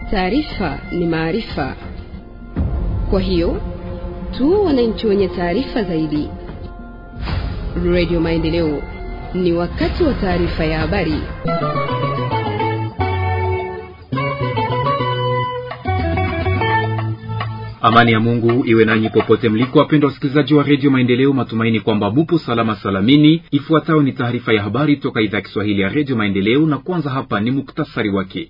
Taarifa ni maarifa, kwa hiyo tu wananchi wenye taarifa zaidi. Radio Maendeleo, ni wakati wa taarifa ya habari. Amani ya Mungu iwe nanyi popote mliko, wapendwa wasikilizaji wa redio Maendeleo. Matumaini kwamba mupo salama salamini. Ifuatayo ni taarifa ya habari toka idhaa ya Kiswahili ya redio Maendeleo, na kwanza hapa ni muktasari wake.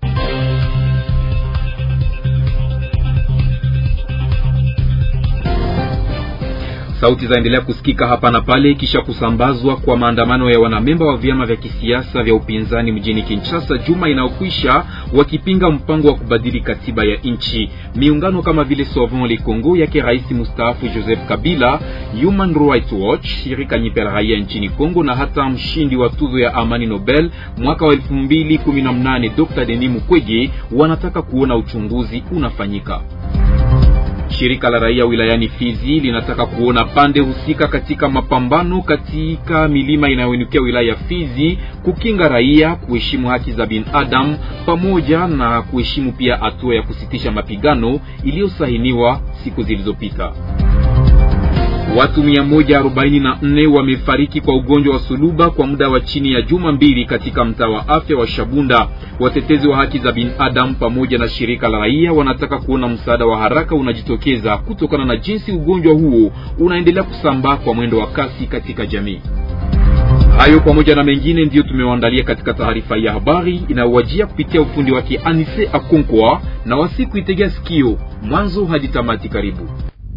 Sauti zaendelea kusikika hapa na pale kisha kusambazwa kwa maandamano ya wanamemba wa vyama vya kisiasa vya upinzani mjini Kinshasa juma inayokwisha, wakipinga mpango wa kubadili katiba ya nchi. Miungano kama vile Sauvons le Congo yake rais mustaafu Joseph Kabila, Human Rights Watch, shirika nyipya la raia nchini Kongo na hata mshindi wa tuzo ya amani Nobel mwaka wa 2018 Dr. Denis Mukwege wanataka kuona uchunguzi unafanyika. Shirika la raia wilayani Fizi linataka kuona pande husika katika mapambano katika milima inayoinukia wilaya ya Fizi kukinga raia, kuheshimu haki za binadamu pamoja na kuheshimu pia hatua ya kusitisha mapigano iliyosahiniwa siku zilizopita. Watu 144 wamefariki kwa ugonjwa wa suluba kwa muda wa chini ya juma mbili katika mtaa wa afya wa Shabunda. Watetezi wa haki za binadamu pamoja na shirika la raia wanataka kuona msaada wa haraka unajitokeza kutokana na jinsi ugonjwa huo unaendelea kusambaa kwa mwendo wa kasi katika jamii. Hayo pamoja na mengine ndiyo tumewaandalia katika taarifa ya habari inayowajia kupitia ufundi wake Anise Akonkwa na wasiku itegea sikio mwanzo hadi tamati. Karibu.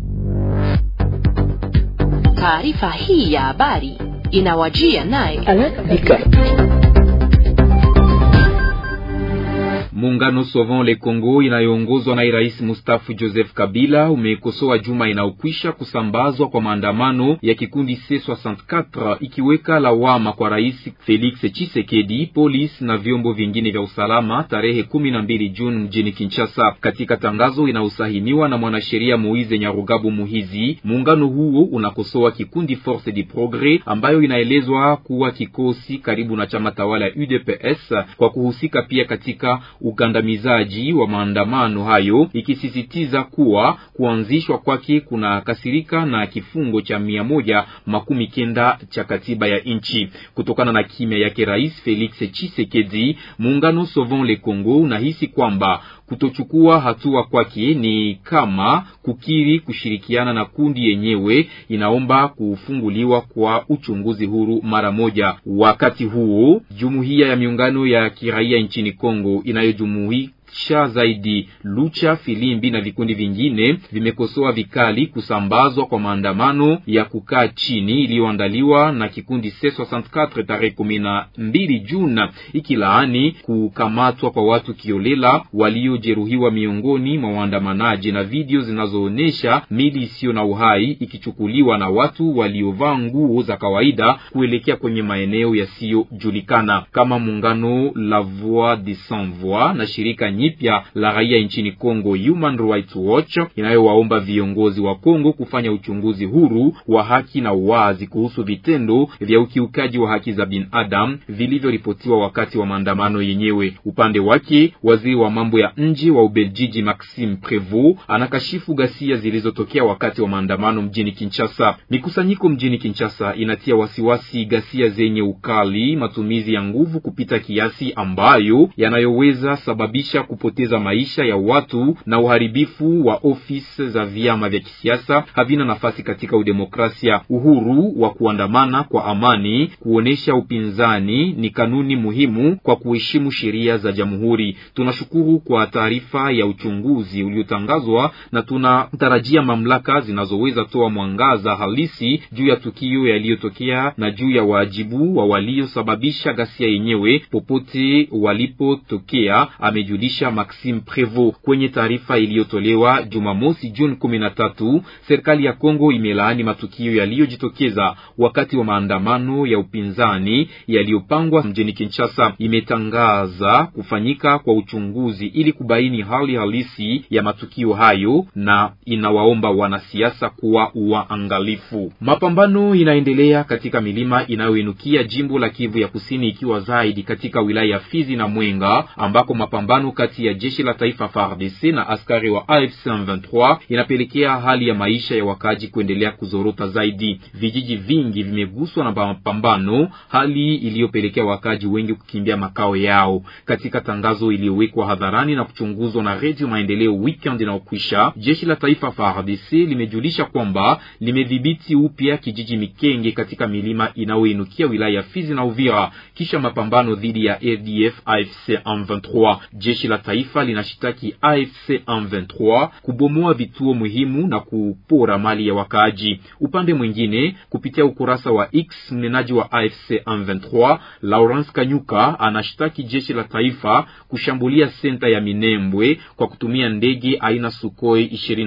Taarifa hii ya habari inawajia naye Muungano Sauvons le Congo inayoongozwa na rais mustafu Joseph Kabila umekosoa juma inayokwisha kusambazwa kwa maandamano ya kikundi C64 ikiweka lawama kwa rais Felix Tshisekedi, polisi na vyombo vingine vya usalama tarehe kumi na mbili Juni mjini Kinshasa. Katika tangazo inayosahiniwa na mwanasheria Moize Nyarugabu Muhizi, muungano huo unakosoa kikundi Force du Progres ambayo inaelezwa kuwa kikosi karibu na chama tawala ya UDPS kwa kuhusika pia katika ugandamizaji wa maandamano hayo, ikisisitiza kuwa kuanzishwa kwake kuna kasirika na kifungo cha mia moja makumi kenda cha katiba ya nchi. Kutokana na kimya yake Rais Felix Tshisekedi, muungano Sauvons le Congo unahisi kwamba kutochukua hatua kwake ni kama kukiri kushirikiana na kundi yenyewe, inaomba kufunguliwa kwa uchunguzi huru mara moja. Wakati huo jumuiya ya miungano ya kiraia nchini Kongo inayojumuika sha zaidi Lucha Filimbi na vikundi vingine vimekosoa vikali kusambazwa kwa maandamano ya kukaa chini iliyoandaliwa na kikundi C64 tarehe kumi na mbili Juni, ikilaani kukamatwa kwa watu kiolela waliojeruhiwa miongoni mwa waandamanaji na video zinazoonyesha mili isiyo na uhai ikichukuliwa na watu waliovaa nguo za kawaida kuelekea kwenye maeneo yasiyojulikana kama muungano La Voix des Sans Voix na shirika nyipya la raia nchini Kongo Human Rights Watch inayowaomba viongozi wa Kongo kufanya uchunguzi huru wa haki na uwazi kuhusu vitendo vya ukiukaji wa haki za binadamu vilivyoripotiwa wakati wa maandamano yenyewe. Upande wake, waziri wa mambo ya nje wa Ubeljiji Maxime Prevot anakashifu ghasia zilizotokea wakati wa maandamano mjini Kinshasa. Mikusanyiko mjini Kinshasa inatia wasiwasi ghasia zenye ukali, matumizi ya nguvu kupita kiasi ambayo yanayoweza sababisha kupoteza maisha ya watu na uharibifu wa ofisi za vyama vya kisiasa havina nafasi katika udemokrasia. Uhuru wa kuandamana kwa amani, kuonesha upinzani ni kanuni muhimu kwa kuheshimu sheria za jamhuri. Tunashukuru kwa taarifa ya uchunguzi uliotangazwa na tunatarajia mamlaka zinazoweza toa mwangaza halisi juu ya tukio yaliyotokea na juu ya wajibu wa waliosababisha ghasia yenyewe popote walipotokea, amejulisha Maxime Prevot kwenye taarifa iliyotolewa Jumamosi Juni kumi na tatu. Serikali ya Kongo imelaani matukio yaliyojitokeza wakati wa maandamano ya upinzani yaliyopangwa mjini Kinshasa. Imetangaza kufanyika kwa uchunguzi ili kubaini hali halisi ya matukio hayo na inawaomba wanasiasa kuwa waangalifu. Mapambano inaendelea katika milima inayoinukia jimbo la Kivu ya Kusini, ikiwa zaidi katika wilaya ya Fizi na Mwenga ambako mapambano kati kati ya jeshi la taifa FARDC na askari wa AFC M23 inapelekea hali ya maisha ya wakaaji kuendelea kuzorota zaidi. Vijiji vingi vimeguswa na mapambano, hali iliyopelekea wakaaji wengi kukimbia makao yao. Katika tangazo iliyowekwa hadharani na kuchunguzwa na Redio Maendeleo weekend inayokwisha, jeshi la taifa FARDC limejulisha kwamba limedhibiti upya kijiji Mikenge katika milima inayoinukia wilaya ya Fizi na Uvira kisha mapambano dhidi ya ADF AFC M23. Jeshi la taifa linashitaki AFC M23 kubomoa vituo muhimu na kupora mali ya wakaaji. Upande mwingine, kupitia ukurasa wa X, mnenaji wa AFC M23 Lawrence Kanyuka anashtaki jeshi la taifa kushambulia senta ya Minembwe kwa kutumia ndege aina Sukhoi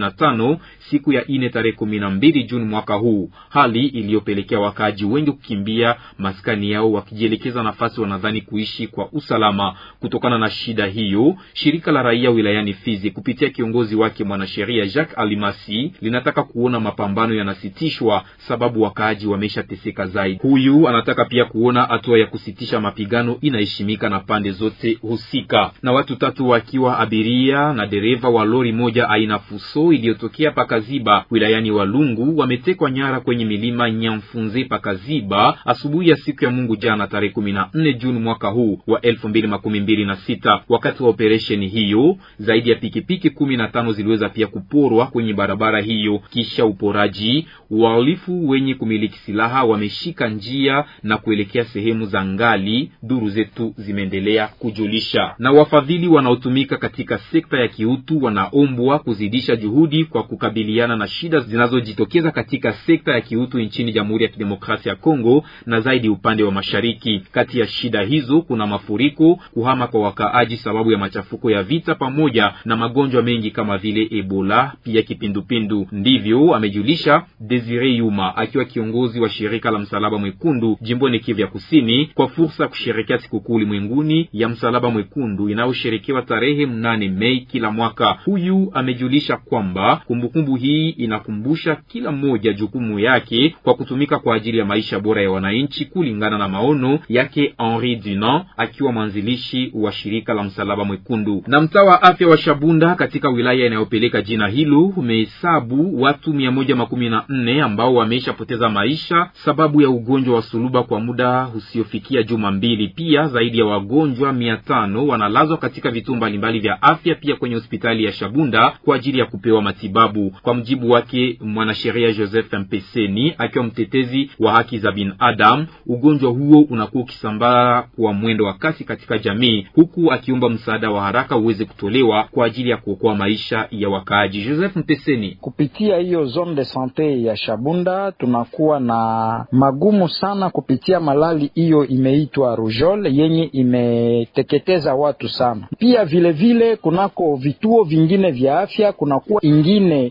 25 siku ya ine tarehe kumi na mbili Juni mwaka huu, hali iliyopelekea wakaaji wengi kukimbia maskani yao wakijielekeza nafasi wanadhani kuishi kwa usalama. Kutokana na shida hiyo, shirika la raia wilayani Fizi kupitia kiongozi wake mwanasheria Jacques Alimasi linataka kuona mapambano yanasitishwa, sababu wakaaji wameshateseka zaidi. Huyu anataka pia kuona hatua ya kusitisha mapigano inaheshimika na pande zote husika. Na watu tatu wakiwa abiria na dereva wa lori moja aina Fuso iliyotokea Pakaziba wilayani Walungu wametekwa nyara kwenye milima Nyamfunze Pakaziba asubuhi ya siku ya Mungu jana tarehe kumi na nne Juni mwaka huu wa elfu mbili makumi mbili na sita. Wakati wa operesheni hiyo zaidi ya pikipiki kumi na tano ziliweza pia kuporwa kwenye barabara hiyo. Kisha uporaji, wahalifu wenye kumiliki silaha wameshika njia na kuelekea sehemu za ngali, duru zetu zimeendelea kujulisha. Na wafadhili wanaotumika katika sekta ya kiutu wanaombwa kuzidisha juhudi kwa kukabiliana na shida zinazojitokeza katika sekta ya kiutu nchini Jamhuri ya Kidemokrasia ya Kongo na zaidi upande wa mashariki. Kati ya shida hizo kuna mafuriko, kuhama kwa wakaaji sababu ya machafuko ya vita, pamoja na magonjwa mengi kama vile Ebola, pia kipindupindu. Ndivyo amejulisha Desire Yuma akiwa kiongozi wa shirika la Msalaba Mwekundu jimboni Kivu ya Kusini, kwa fursa ya kusherekea sikukuu ulimwenguni ya Msalaba Mwekundu inayosherekewa tarehe mnane Mei kila mwaka. Huyu amejulisha kwamba kumbukumbu hii inakumbusha kila mmoja jukumu yake kwa kutumika kwa ajili ya maisha bora ya wananchi kulingana na maono yake Henri Dunant akiwa mwanzilishi wa shirika la Msalaba Mwekundu. Na mtaa wa afya wa Shabunda katika wilaya inayopeleka jina hilo umehesabu watu mia moja makumi na nne ambao wameshapoteza maisha sababu ya ugonjwa wa suluba kwa muda usiofikia juma mbili. Pia zaidi ya wagonjwa mia tano wanalazwa katika vituo mbalimbali vya afya, pia kwenye hospitali ya Shabunda kwa ajili ya kupewa matibabu. Kwa mjibu wake mwanasheria Joseph Mpeseni akiwa mtetezi wa haki za binadamu, ugonjwa huo unakuwa ukisambaa kwa mwendo wa kasi katika jamii, huku akiomba msaada wa haraka uweze kutolewa kwa ajili ya kuokoa maisha ya wakaaji. Joseph Mpeseni: kupitia hiyo zone de sante ya Shabunda tunakuwa na magumu sana kupitia malali hiyo imeitwa rujol yenye imeteketeza watu sana. Pia vilevile vile, kunako vituo vingine vya afya kunakuwa ingine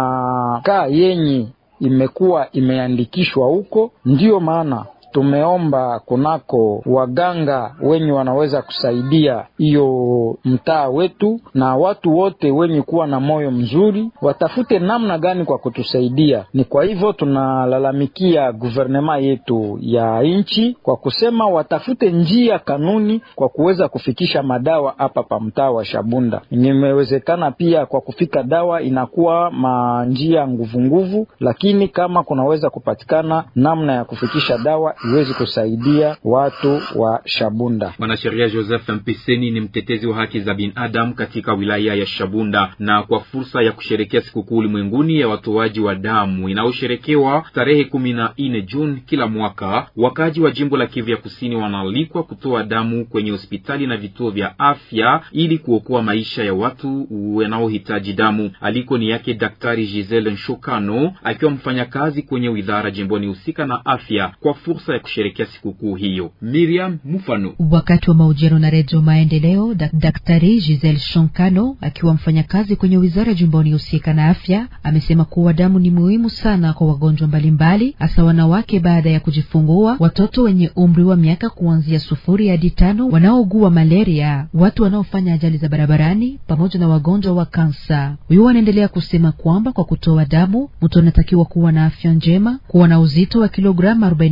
makaa yenye imekuwa imeandikishwa huko, ndiyo maana tumeomba kunako waganga wenye wanaweza kusaidia hiyo mtaa wetu, na watu wote wenye kuwa na moyo mzuri watafute namna gani kwa kutusaidia. Ni kwa hivyo tunalalamikia guvernema yetu ya nchi kwa kusema watafute njia kanuni kwa kuweza kufikisha madawa hapa pa mtaa wa Shabunda. Nimewezekana pia kwa kufika dawa inakuwa manjia nguvu nguvu, lakini kama kunaweza kupatikana namna ya kufikisha dawa iwezi kusaidia watu wa Shabunda. Mwanasheria Joseph Mpeseni ni mtetezi wa haki za binadamu katika wilaya ya Shabunda. Na kwa fursa ya kusherekea sikukuu ulimwenguni ya watoaji wa damu inayosherekewa tarehe kumi na nne Juni kila mwaka, wakaji wa jimbo la Kivu ya Kusini wanaalikwa kutoa damu kwenye hospitali na vituo vya afya ili kuokoa maisha ya watu wanaohitaji damu. Aliko ni yake Daktari Giselle Nshokano akiwa mfanyakazi kwenye widhara jimboni husika na afya kwa fursa ya kusherekea sikukuu hiyo. Miriam Mufano. Wakati wa mahojiano na Redio Maendeleo, dak Daktari Giselle Shonkano akiwa mfanyakazi kwenye wizara jimboni husika na afya amesema kuwa damu ni muhimu sana kwa wagonjwa mbalimbali, hasa wanawake baada ya kujifungua, watoto wenye umri wa miaka kuanzia sufuri hadi tano, wanaougua malaria, watu wanaofanya ajali za barabarani, pamoja na wagonjwa wa kansa. Huyu anaendelea kusema kwamba kwa kutoa damu mtu anatakiwa kuwa na afya njema, kuwa na uzito wa kilogramu 45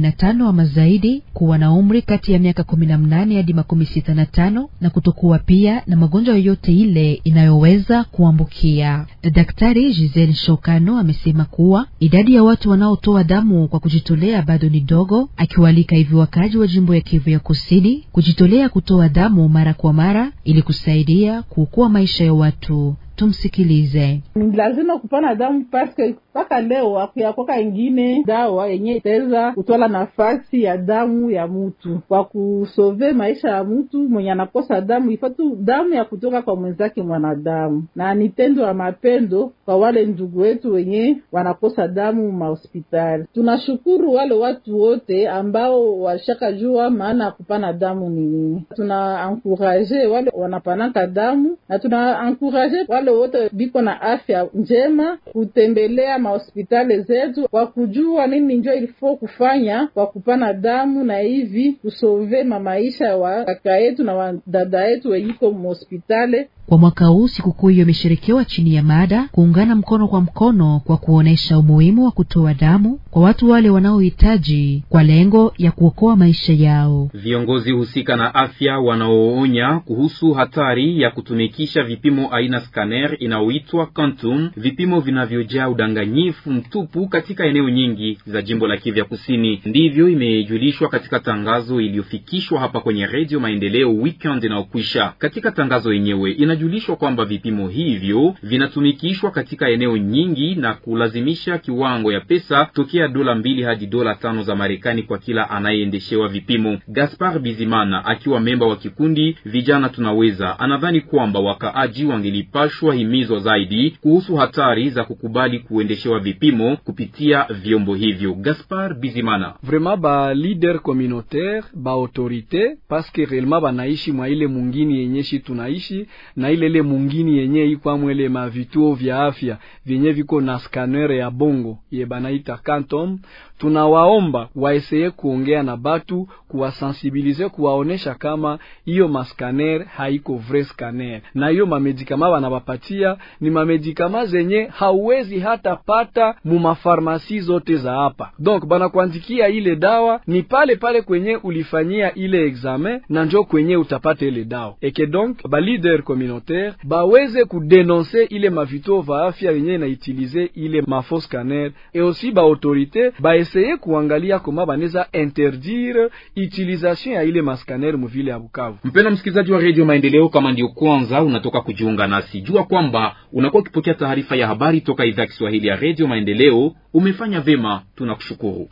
mitano ama zaidi, kuwa na umri kati ya miaka kumi na mnane hadi makumi sita na tano na kutokuwa pia na magonjwa yoyote ile inayoweza kuambukia. Daktari Giselle Shokano amesema kuwa idadi ya watu wanaotoa damu kwa kujitolea bado ni dogo, akiwaalika hivi wakazi wa jimbo ya Kivu ya Kusini kujitolea kutoa damu mara kwa mara ili kusaidia kuokoa maisha ya watu. Tumsikilize. Ni lazima kupana damu paske mpaka leo akuyakoka ingine dawa yenye itaweza kutwala nafasi ya damu ya mutu kwa kusove maisha ya mutu mwenye anakosa damu. Ifatu damu ya kutoka kwa mwenzake mwanadamu, na ni tendo ya mapendo kwa wale ndugu wetu wenye wanakosa damu mahospitali. Tunashukuru wale watu wote ambao washakajua maana ya kupana damu ni nini. Tuna ankuraje wale wanapanaka damu na tuna ankuraje wale wote biko na afya njema kutembelea mahospitali zetu kwa kujua nini njo ilifo kufanya kwa kupana damu na hivi kusove mamaisha wa kaka yetu na wadada yetu wenyiko mhospitali. Kwa mwaka huu sikukuu hiyo imesherekewa chini ya mada kuungana mkono kwa mkono kwa kuonesha umuhimu wa kutoa damu kwa watu wale wanaohitaji kwa lengo ya kuokoa maisha yao. Viongozi husika na afya wanaoonya kuhusu hatari ya kutumikisha vipimo aina scanner inayoitwa Quantum, vipimo vinavyojaa udanganyifu mtupu katika eneo nyingi za jimbo la Kivu Kusini. Ndivyo imejulishwa katika tangazo iliyofikishwa hapa kwenye Redio Maendeleo weekend inayokwisha. Katika tangazo yenyewe inajulishwa kwamba vipimo hivyo vinatumikishwa katika eneo nyingi na kulazimisha kiwango ya pesa tokea dola mbili hadi dola tano za Marekani kwa kila anayeendeshewa vipimo. Gaspar Bizimana akiwa memba wa kikundi vijana tunaweza, anadhani kwamba wakaaji wangelipashwa himizwa zaidi kuhusu hatari za kukubali kuendeshewa vipimo kupitia vyombo hivyo. Gaspar Bizimana: vraiment ba leader communautaire ba autorite paske réellement banaishi mwa ile mungini yenyeshi tunaishi na ile ile mungini yenye ikwamwele ma vituo vya afya vyenye viko na scanner ya bongo ye banaita Quantum. Tunawaomba waeseye kuongea na batu kuwasensibilize, kuwaonesha kama hiyo mascanner haiko vrai scanner, na hiyo mamedikama wanawapatia ni mamedikama zenye hauwezi hata pata mu mafarmasi zote za hapa. Donc banakuandikia ile dawa ni pale pale kwenye ulifanyia ile examen na njo kwenye utapata ile dawa eke. Donc ba leader communautaire baweze kudenonse ile mavituo va afya yenye naitilize ile mafo scanner et aussi ba autorite baeseye kuangalia koma baneza interdire utilisation ya ile mascanner muvile ya Bukavu. Mpendwa msikilizaji wa Radio Maendeleo, kama ndio kwanza unatoka kujiunga nasi, jua kwamba unakuwa ukipokea taarifa ya habari toka idhaa ya Kiswahili ya Radio Maendeleo. Umefanya vema, tunakushukuru.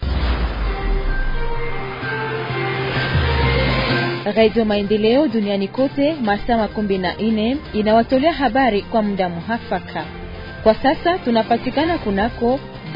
Radio Maendeleo duniani kote masaa makumi na nne inawatolea habari kwa muda muhafaka. Kwa sasa tunapatikana kunako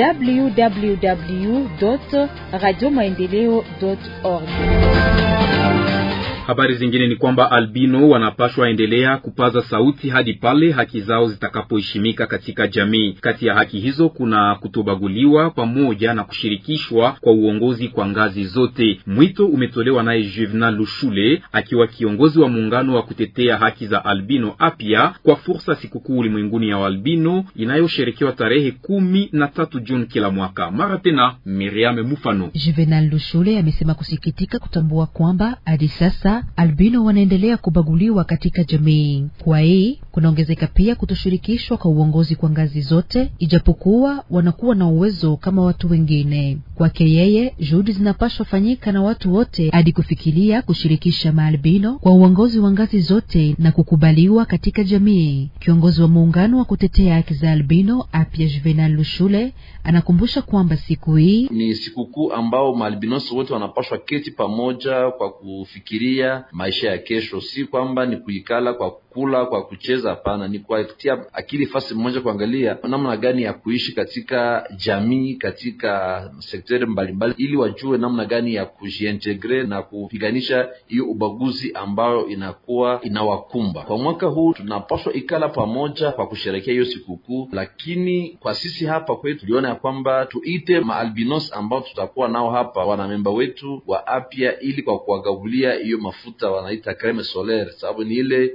www radio maendeleo org. Habari zingine ni kwamba albino wanapashwa endelea kupaza sauti hadi pale haki zao zitakapoheshimika katika jamii. Kati ya haki hizo kuna kutobaguliwa pamoja na kushirikishwa kwa uongozi kwa ngazi zote. Mwito umetolewa naye Juvenal Lushule akiwa kiongozi wa muungano wa kutetea haki za albino apya kwa fursa sikukuu ulimwenguni ya albino inayosherekewa tarehe kumi na tatu Juni kila mwaka. Mara tena Miriam Mufano. Juvenal Lushule amesema kusikitika kutambua kwamba hadi sasa albino wanaendelea kubaguliwa katika jamii. Kwa hii kunaongezeka pia kutoshirikishwa kwa uongozi kwa ngazi zote, ijapokuwa wanakuwa na uwezo kama watu wengine. Kwake yeye, juhudi zinapaswa fanyika na watu wote hadi kufikiria kushirikisha maalbino kwa uongozi wa ngazi zote na kukubaliwa katika jamii. Kiongozi wa muungano wa kutetea haki za albino apya Juvenal Lushule anakumbusha kwamba siku hii ni sikukuu ambao maalbinosi wote wanapashwa keti pamoja kwa kufikiria maisha ya kesho, si kwamba ni kuikala kwa kula kwa kucheza. Hapana, ni kuatia akili fasi mmoja, kuangalia namna gani ya kuishi katika jamii, katika sekteri mbalimbali, ili wajue namna gani ya kujiintegre na kupiganisha hiyo ubaguzi ambayo inakuwa inawakumba. Kwa mwaka huu tunapaswa ikala pamoja kwa kusherekea hiyo sikukuu, lakini kwa sisi hapa kwetu tuliona ya kwamba tuite maalbinos ambao tutakuwa nao hapa, wanamemba wetu wa apya, ili kwa kuwagabulia hiyo mafuta wanaita creme solaire, sababu ni ile inakuwa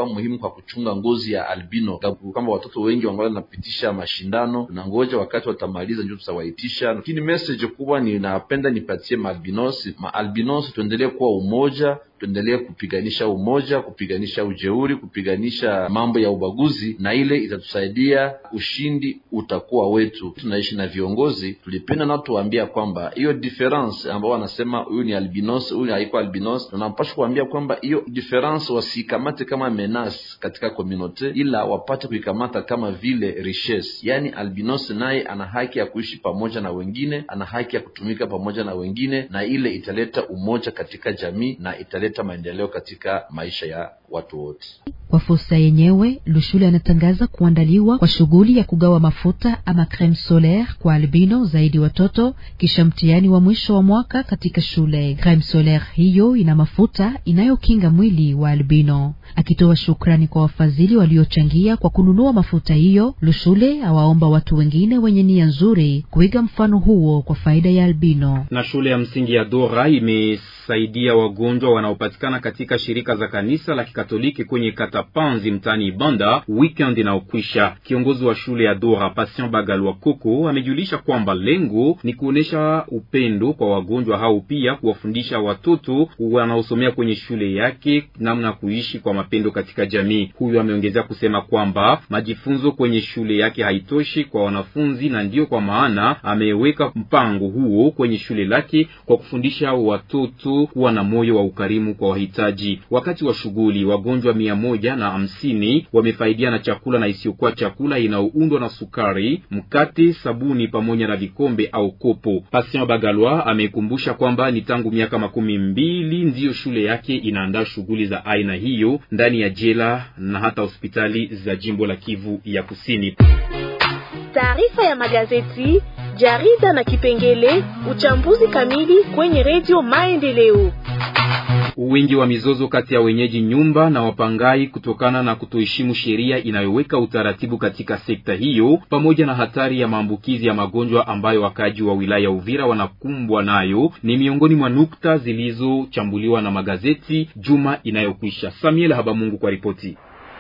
muhimu kwa kuchunga ngozi ya albino, kwamba watoto wengi wangali napitisha mashindano na ngoja wakati watamaliza ndio tutawaitisha. Lakini message kubwa ninapenda nipatie maalbinos, maalbinos tuendelee kuwa umoja tuendelee kupiganisha umoja, kupiganisha ujeuri, kupiganisha mambo ya ubaguzi, na ile itatusaidia, ushindi utakuwa wetu. Tunaishi na viongozi, tulipenda nao tuwaambia kwamba hiyo difference ambao wanasema huyu ni albinos, huyu haiko albinos, tunapaswa kuambia kwamba hiyo difference wasikamate kama menace katika community, ila wapate kuikamata kama vile richesse. Yani albinos naye ana haki ya kuishi pamoja na wengine, ana haki ya kutumika pamoja na wengine, na ile italeta umoja katika jamii na italeta maendeleo katika maisha ya watu wote. Kwa fursa yenyewe, Lushule anatangaza kuandaliwa kwa shughuli ya kugawa mafuta ama creme solaire kwa albino zaidi watoto kisha mtihani wa mwisho wa mwaka katika shule. Creme solaire hiyo ina mafuta inayokinga mwili wa albino. Akitoa shukrani kwa wafadhili waliochangia kwa kununua mafuta hiyo, Lushule awaomba watu wengine wenye nia nzuri kuiga mfano huo kwa faida ya albino. Na shule ya msingi ya Dora imesaidia wagonjwa wanaopatikana katika shirika za kanisa la Kikatoliki kwenye kata Panzi mtaani Ibanda weekend inaokwisha. Kiongozi wa shule ya Dora Patient Bagalwa Koko amejulisha kwamba lengo ni kuonesha upendo kwa wagonjwa hao, pia kuwafundisha watoto wanaosomea kwenye shule yake namna ya kuishi kwa mapendo katika jamii. Huyu ameongezea kusema kwamba majifunzo kwenye shule yake haitoshi kwa wanafunzi, na ndiyo kwa maana ameweka mpango huo kwenye shule lake kwa kufundisha watoto kuwa na moyo wa ukarimu kwa wahitaji. Wakati wa shughuli wagonjwa mia moja na hamsini wamefaidia na chakula na isiyokuwa chakula inayoundwa na sukari, mkate, sabuni pamoja na vikombe au kopo. Patient Bagalwa amekumbusha kwamba ni tangu miaka makumi mbili ndiyo shule yake inaandaa shughuli za aina hiyo ndani ya jela na hata hospitali za jimbo la Kivu ya Kusini. Taarifa ya magazeti, jarida na kipengele uchambuzi kamili kwenye redio Maendeleo. Wingi wa mizozo kati ya wenyeji nyumba na wapangai kutokana na kutoheshimu sheria inayoweka utaratibu katika sekta hiyo, pamoja na hatari ya maambukizi ya magonjwa ambayo wakaaji wa wilaya ya Uvira wanakumbwa nayo, ni miongoni mwa nukta zilizochambuliwa na magazeti juma inayokwisha. Samuel Habamungu kwa ripoti.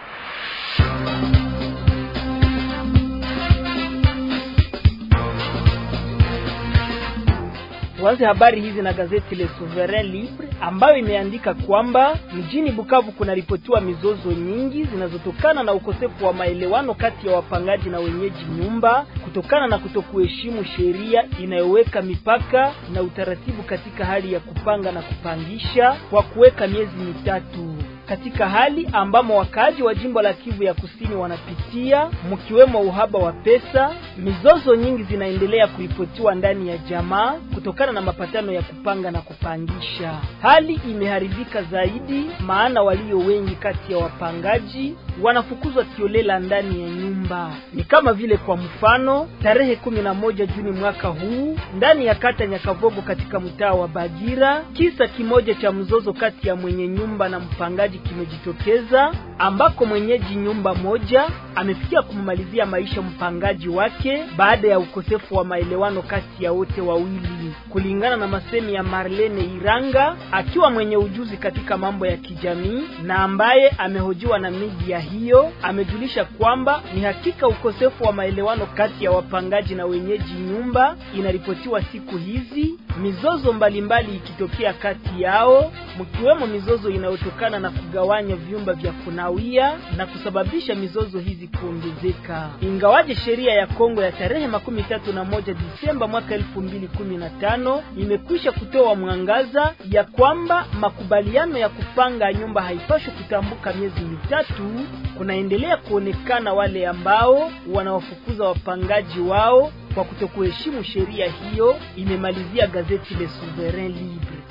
Tuanze habari hizi na gazeti Le Souverain Libre ambayo imeandika kwamba mjini Bukavu kunaripotiwa mizozo nyingi zinazotokana na ukosefu wa maelewano kati ya wapangaji na wenyeji nyumba kutokana na kutokuheshimu sheria inayoweka mipaka na utaratibu katika hali ya kupanga na kupangisha kwa kuweka miezi mitatu katika hali ambamo wakaaji wa jimbo la Kivu ya Kusini wanapitia mkiwemo uhaba wa pesa. Mizozo nyingi zinaendelea kuripotiwa ndani ya jamaa kutokana na mapatano ya kupanga na kupangisha. Hali imeharibika zaidi, maana walio wengi kati ya wapangaji wanafukuzwa kiolela ndani ya nyumba. Ni kama vile kwa mfano, tarehe kumi na moja Juni mwaka huu ndani ya kata Nyakavogo katika mtaa wa Bagira, kisa kimoja cha mzozo kati ya mwenye nyumba na mpangaji kimejitokeza ambako mwenyeji nyumba moja amefikia kumalizia maisha mpangaji wake baada ya ukosefu wa maelewano kati ya wote wawili. Kulingana na masemi ya Marlene Iranga, akiwa mwenye ujuzi katika mambo ya kijamii na ambaye amehojiwa na media hiyo, amejulisha kwamba ni hakika ukosefu wa maelewano kati ya wapangaji na wenyeji nyumba inaripotiwa siku hizi, mizozo mbalimbali ikitokea kati yao, mkiwemo mizozo inayotokana na kugawanya vyumba vya kunawia na kusababisha mizozo hizi kuongezeka. Ingawaje sheria ya Kongo ya tarehe makumi tatu na moja Disemba mwaka elfu mbili kumi na tano imekwisha kutoa mwangaza ya kwamba makubaliano ya kupanga nyumba haipashwi kutambuka miezi mitatu, kunaendelea kuonekana wale ambao wanawafukuza wapangaji wao kwa kutokuheshimu sheria hiyo, imemalizia gazeti Le Souverain Libre.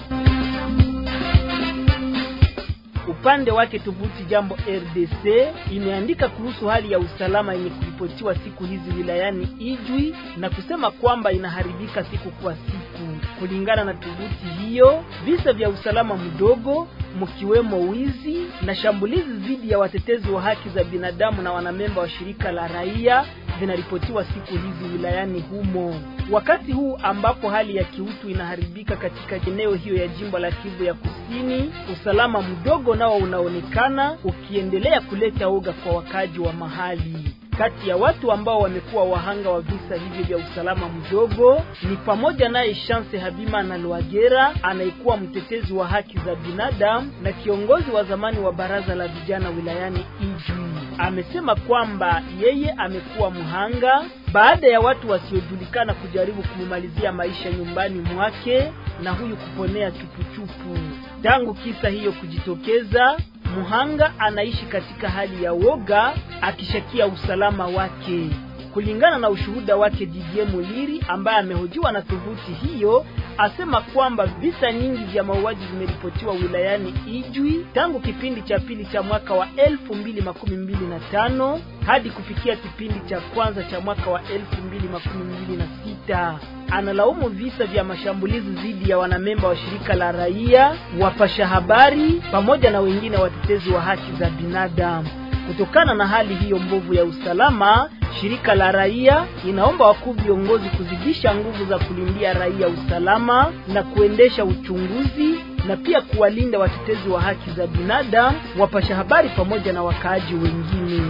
Upande wake tovuti Jambo RDC imeandika kuhusu hali ya usalama yenye kuripotiwa siku hizi wilayani Ijwi na kusema kwamba inaharibika siku kwa siku. Kulingana na tovuti hiyo, visa vya usalama mdogo mkiwemo wizi na shambulizi dhidi ya watetezi wa haki za binadamu na wanamemba wa shirika la raia zinaripotiwa siku hizi wilayani humo. Wakati huu ambapo hali ya kiutu inaharibika katika eneo hiyo ya jimbo la Kivu ya Kusini, usalama mdogo nao unaonekana ukiendelea kuleta oga kwa wakaji wa mahali. Kati ya watu ambao wamekuwa wahanga wa visa hivyo vya usalama mdogo ni pamoja naye Chance Habima na Lwagera anayekuwa mtetezi wa haki za binadamu na kiongozi wa zamani wa baraza la vijana wilayani Ijwi. Amesema kwamba yeye amekuwa mhanga baada ya watu wasiojulikana kujaribu kumumalizia maisha nyumbani mwake na huyu kuponea chupuchupu. Tangu kisa hiyo kujitokeza, Muhanga anaishi katika hali ya woga akishakia usalama wake. Kulingana na ushuhuda wake Didier Muliri ambaye amehojiwa na tovuti hiyo, asema kwamba visa nyingi vya mauaji vimeripotiwa wilayani Ijwi tangu kipindi cha pili cha mwaka wa elfu mbili makumi mbili na tano hadi kufikia kipindi cha kwanza cha mwaka wa elfu mbili makumi mbili na sita. Analaumu visa vya mashambulizi dhidi ya wanamemba wa shirika la raia, wapasha habari pamoja na wengine watetezi wa haki za binadamu. Kutokana na hali hiyo mbovu ya usalama, shirika la raia inaomba wakuu viongozi kuzidisha nguvu za kulindia raia usalama na kuendesha uchunguzi na pia kuwalinda watetezi wa haki za binadamu, wapasha habari pamoja na wakaaji wengine.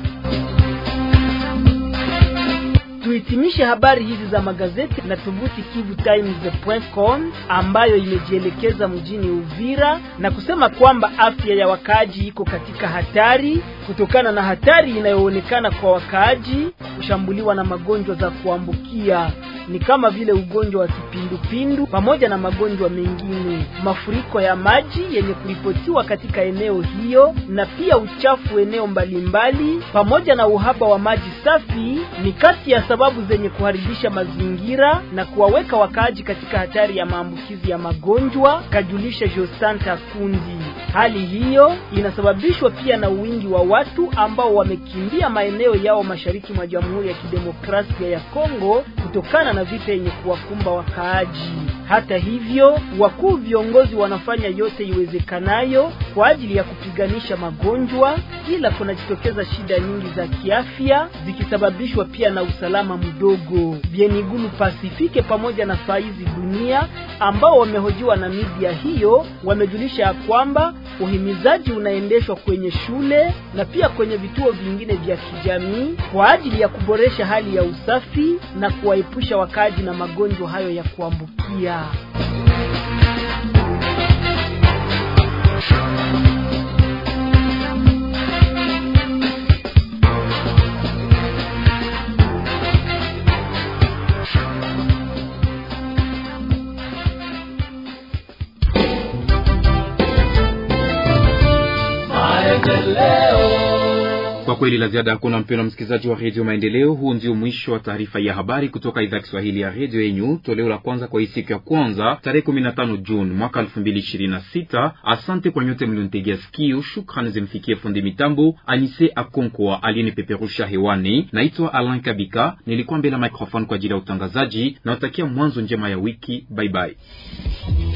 Tuhitimishe habari hizi za magazeti na tovuti kivutimes.com ambayo imejielekeza mjini Uvira na kusema kwamba afya ya wakaaji iko katika hatari kutokana na hatari inayoonekana kwa wakaaji kushambuliwa na magonjwa za kuambukia ni kama vile ugonjwa wa kipindupindu pamoja na magonjwa mengine. Mafuriko ya maji yenye kuripotiwa katika eneo hiyo na pia uchafu eneo mbalimbali pamoja na uhaba wa maji safi ni kati ya sababu zenye kuharibisha mazingira na kuwaweka wakaaji katika hatari ya maambukizi ya magonjwa, kajulisha Josanta Kundi. Hali hiyo inasababishwa pia na wingi wa watu ambao wamekimbia maeneo yao mashariki mwa Jamhuri ya Kidemokrasia ya Kongo kutokana na vita yenye kuwakumba wakaaji. Hata hivyo, wakuu viongozi wanafanya yote iwezekanayo kwa ajili ya kupiganisha magonjwa, ila kunajitokeza shida nyingi za kiafya zikisababishwa pia na usalama mdogo. Bienigulu Pasifike pamoja na Faizi Dunia ambao wamehojiwa na media hiyo wamejulisha ya kwamba uhimizaji unaendeshwa kwenye shule na pia kwenye vituo vingine vya kijamii kwa ajili ya kuboresha hali ya usafi na kuwaepusha wakaaji na magonjwa hayo ya kuambukia. Kwa kweli la ziada hakuna, mpendwa msikilizaji wa redio Maendeleo. Huu ndio mwisho wa taarifa ya habari kutoka idhaa ya Kiswahili ya redio yenyu, toleo la kwanza kwa hii siku ya kwanza tarehe 15 Juni mwaka 2026. Asante kwa nyote mlionitegea sikio. Shukrani zimfikie fundi mitambo Anise Akonkwa aliyenipeperusha hewani. Naitwa Alan Kabika, nilikuwa mbele ya microphone kwa ajili ya utangazaji. Nawatakia mwanzo njema ya wiki. Bye bye.